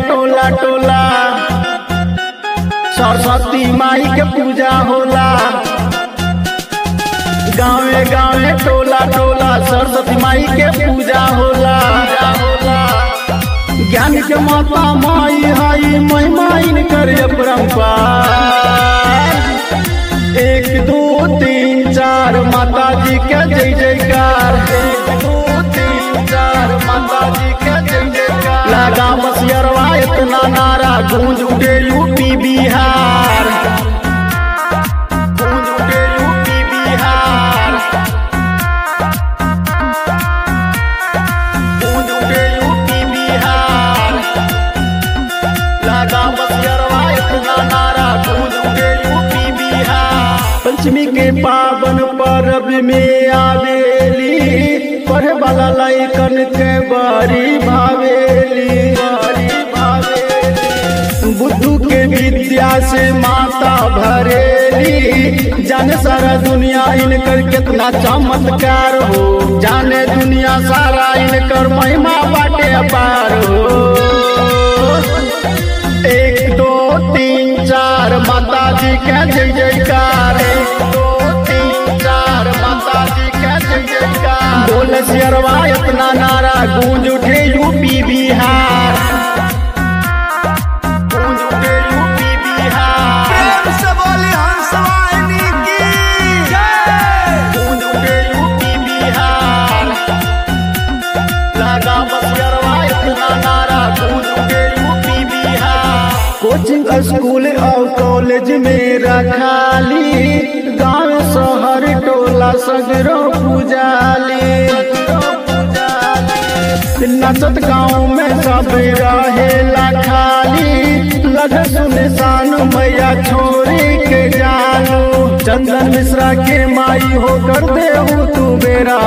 टोला टोला सरस्वती माई के पूजा होला गाँवे गाँवे टोला टोला सरस्वती माई के पूजा होला ज्ञान के माता माई हाई महिमा इनकर अपरंपार एक दो तीन चार माता जी के जय जयकार एक दो तीन चार माता जी के जय जयकार लगा बसियरवा इतना नारा गूंज उठे यूपी बिहार गूंज उठे यूपी बिहार गूंज उठे यूपी बिहार लगा बसियरवा इतना नारा गूंज उठे यूपी बिहार पंचमी के पावन पर्व में आवेली पढ़े वाला लैकन के बड़ी भावेली बड़ी भावेली बुद्धू के विद्या से माता भरेली जाने सारा दुनिया इनकर कितना चमत्कार हो जाने दुनिया सारा इनकर महिमा बाटे अपार हो एक दो तीन चार माता जी के जय जयकार एक दो तीन चार माता जी के जय जयकार बोले शेरवा इतना नारा गूंज उठे यूपी बिहार गूंज उठे यूपी बिहार प्रेम से बोली हंसवाहिनी की गूंज उठे यूपी बिहार लगा बसियरवा इतना नारा गूंज उठे यूपी बिहार कोचिंग स्कूल और कॉलेज में रखाली गांव शहर टोला सगरो पुजाली नचत गाँव में सब रहेला खाली लग सुनसान मैया छोरी के जानू चंदन मिश्रा के माई होकर देहू तू बेरा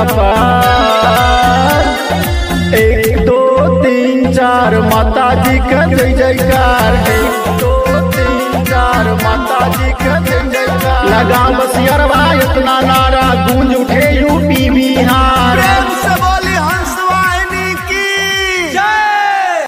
पार एक दो तीन चार माता जी का जय जयकार एक दो तीन चार माता जी का जय जयकार लगा बसियरवा इतना नारा गूंज उठे यूपी बिहार प्रेम से बोली